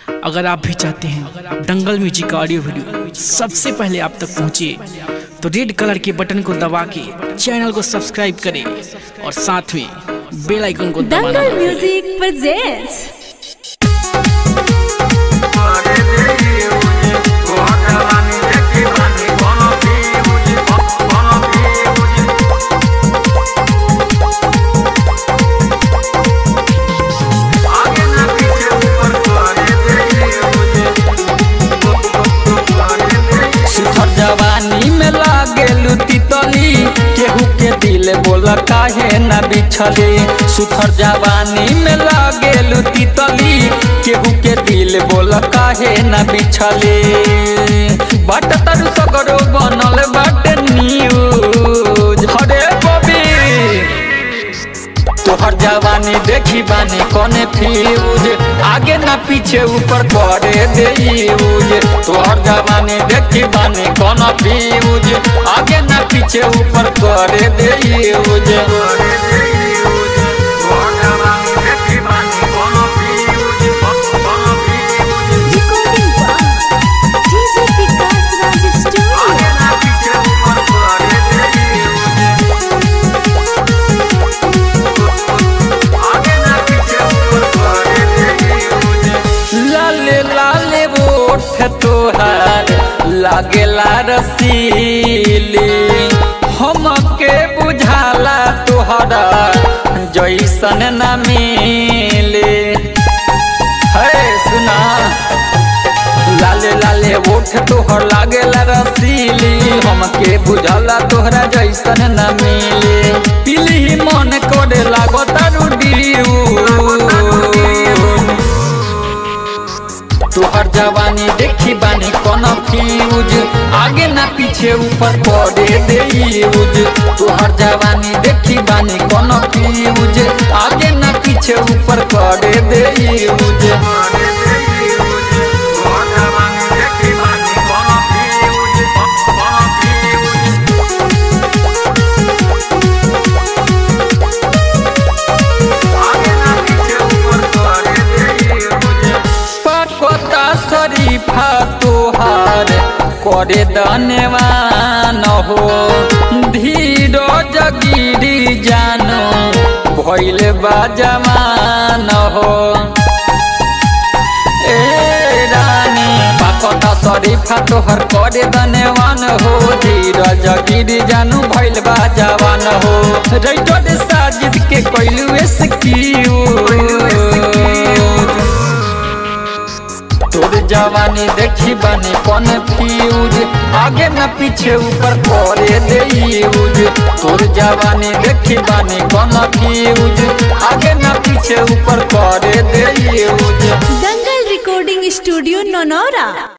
अगर आप भी चाहते हैं दंगल म्यूजिक का ऑडियो वीडियो सबसे पहले आप तक पहुंचे तो रेड कलर के बटन को दबा के चैनल को सब्सक्राइब करें और साथ में बेल आइकन को दबाना दंगल म्यूजिक presents सुथर जवानी में लागेलू तितली केहू के दिल बोल काहे न बिछले सुथर जवानी में लागेलू तितली केहू के दिल बोल काहे न बिछले बाट तरु सगरो बनल बाट न्यूज हरे बबी तोहर जवानी देखी बानी कोने फ्यूज आगे ना पीछे ऊपर करे दे यूज तोहर जवानी देखी बानी कोना फ्यूज आगे ना पीछे ऊपर करे दे use recording by DJ Vikas Raj Studio. लाले लाले ओठ तोहार लागेला रसीली हमके बुझाला तोहरा जैसन न मिले है सुना लाले लाले ओठ तोहर लागेला रसीली हमके बुझाला तोहरा जैसन न मिले पीली मन करे लागो तारू तोहर जवानी देखी बानी कौन फ्यूज आगे ना पीछे ऊपर पड़े दे यूज तोहर जवानी देखी बानी कौन फ्यूज आगे ना पीछे ऊपर पड़े दे यूज पकोता शरीफा तोहार करे धन्यवान हो धीरो जगिरी जानो भैल बा जमान हो ए रानी पकोता शरीफा तोहर करे धन्यवान हो धीरो जगिरी जानू भैल बा जवान हो रैटो साजिद के कैलू तोर जवानी देखी बनी कौन फ्यूज आगे न पीछे ऊपर करे दे यूज तोर जवानी देखी बनी कौन फ्यूज आगे न पीछे ऊपर करे दे use Dangal recording studio Nonora.